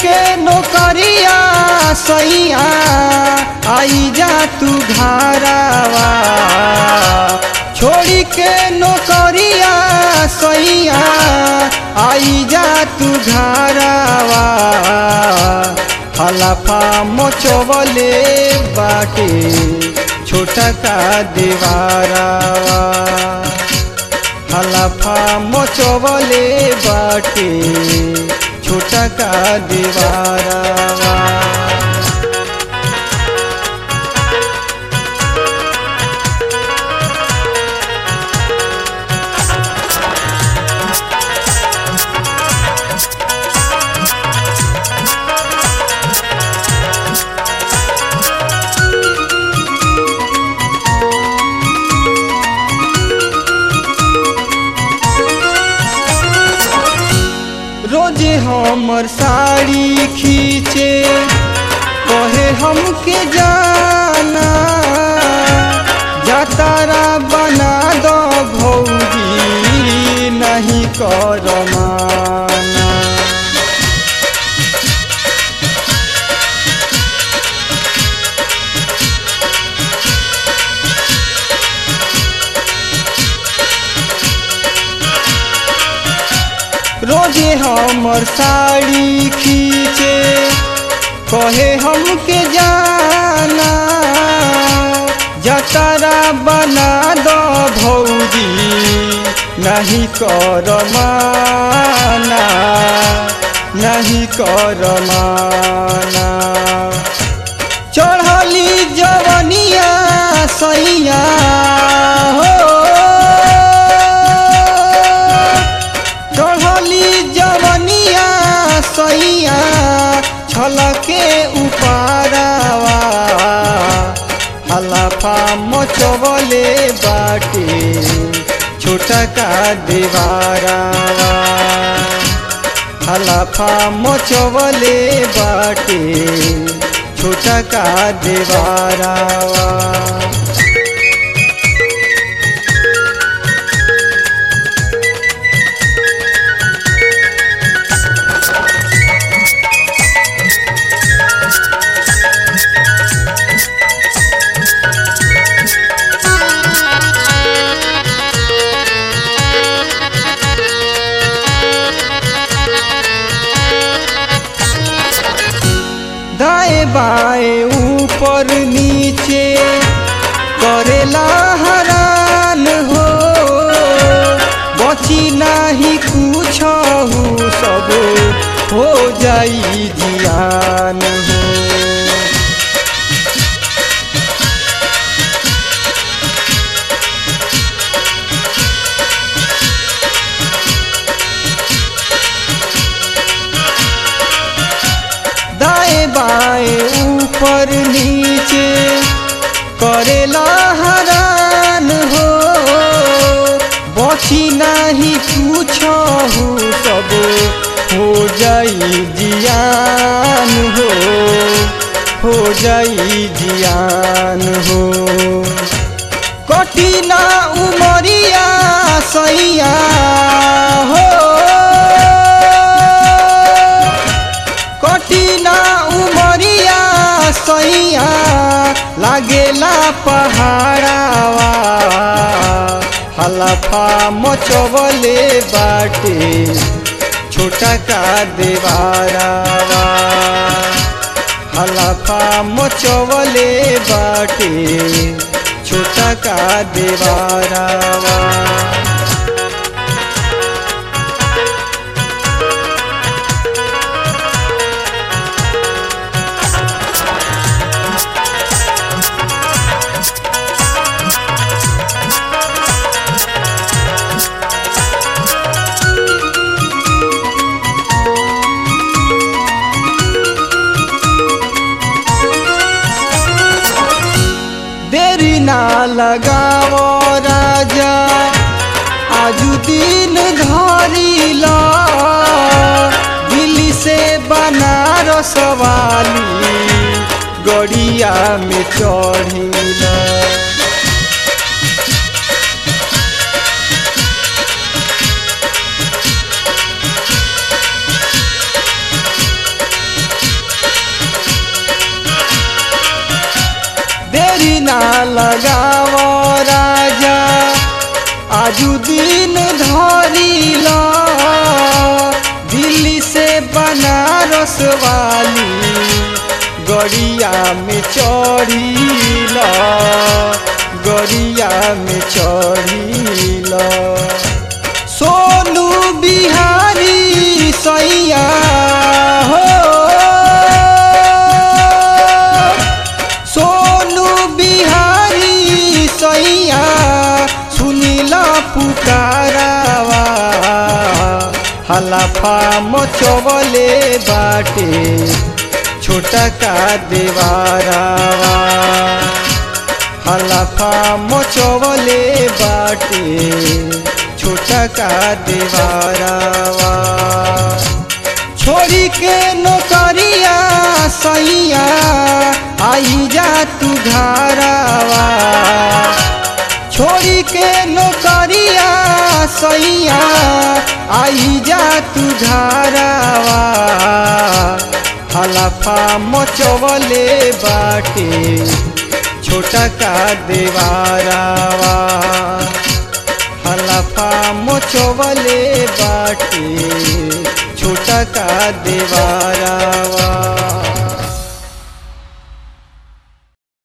के नौकरिया सैया आई जा तू घरावा छोड़ी के नौकरिया सैया आई जा तू घरावा हलफा मोचवले बाटे छोटा का दीवारावा हलफा मोचवले बाटे छोटा का दीवारावा रोजे हमर साड़ी खींचे कहे हमके जाना जातारा बना दो भौजी नहीं कर माना रोजे हमर साड़ी खींचे कहे हमके जाना जतरा बना दो भौजी नहीं कर माना नहीं कर माना चढ़ली जवनिया सैया हो चढ़ली जवनिया सैया छलके उपारावा हलफा मचवले बाटे छोटा का दीवारावा हलफा मचवले बाटे छोटा का दीवारावा दाएं बाएं ऊपर नीचे करेला हरान हो बची नाही कुछ सब हो जाई जियान हो दाएं बाएं ऊपर नीचे करेला हरान हो बची नाही कुछ सब हो जाई जियान हो हो जाई जियान हो कठिना उमरिया सैया हो कठिना उमरिया सैया लागेला पहाड़ावा हलफा मचवले बाटे छोटा का देवारावा हलफा मचवले बाटे छोटा का देवारावा देरी ना लगाओ राजा आजू दिन धरी ला दिल्ली से बनारस वाली गड़िया में चढ़िला देरी ना लगाव राजा आजू दिन धरिल दिल्ली से बनारस वाली गड़िया में चढ़िल गड़िया में चढ़िल सोनू बिहारी सैया हो सोनू बिहारी सैया सुनिल पुकारावा हलाफा मचवले बाटे छोटा का देवारावा हलाफा मचवले बाटे छोटा का देवारावा छोड़ी के नौकरिया सैया आई जा तू घरावा छोड़ी के नौकरिया सैया आई जा तू घरावा हलफा मचवले बाटे छोटा का देवारावा हलफा मचवले बाटे छोटा का देवारावा